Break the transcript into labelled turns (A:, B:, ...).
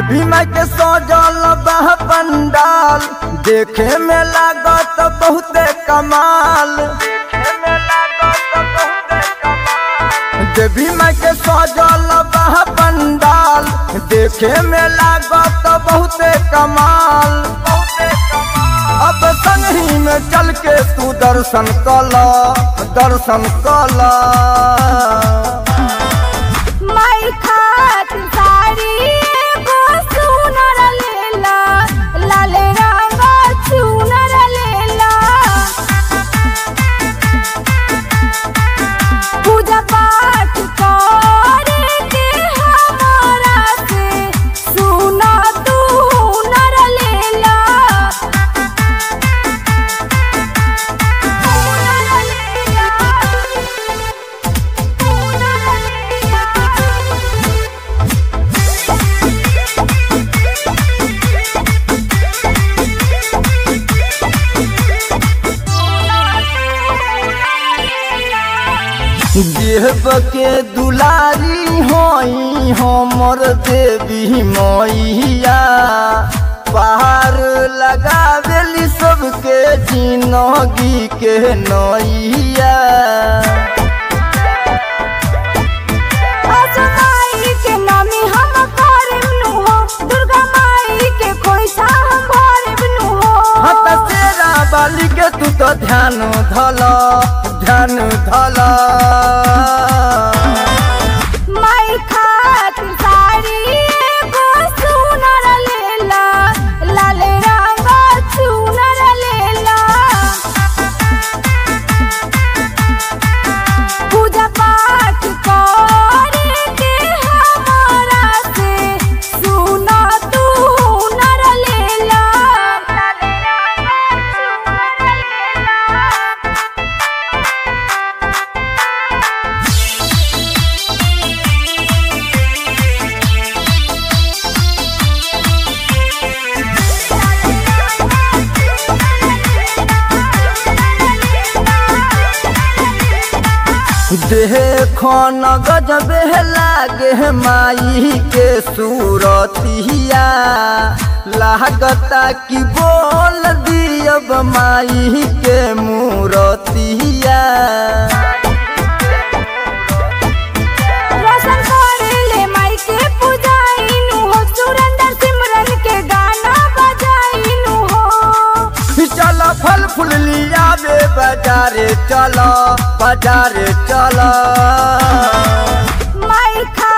A: देवी माई के सजल बह पंडाल देखे में लागत बहुते कमाल देवी माई के सजल बह पंडाल देखे में लागत बहुते कमाल अब संगही में चल के तू दर्शन कला दर्शन कला
B: माई खातिर साड़ी एगो सुनर लेला लाल रंग चुनर लेला पूजा पाठ करे के हमारा से सुना तू हुनर लेला हुनर लेला
A: देव के दुलारी होई हमर देवी मैया पहाड़ लगावेली सबके जिनगी के नैया
B: आजा माई के नामी हम करब नु हो दुर्गा माई के खोइछा हम भरब नु हो
A: हत तेरा बाली के तू तो ध्यान धल ध्यान धल
B: माई खातिर साड़ी एगो सुनर लेला लाल रंग चुनर लेला पूजा पाठ करे के हमारा से सुना तू हुनर लेला लाल रंग चुनर लेला
A: देखो न गजबे लागे माई के सूरतिया लागता कि बोल दियब माई के मूरतिया
B: रोशन करेले माई के पूजाइनु हो सुरेंद्र सिमरन के गाना बजाइनु हो
A: चल फल फूल लिया बे बाजारे चल बाजारे चल
B: माई खा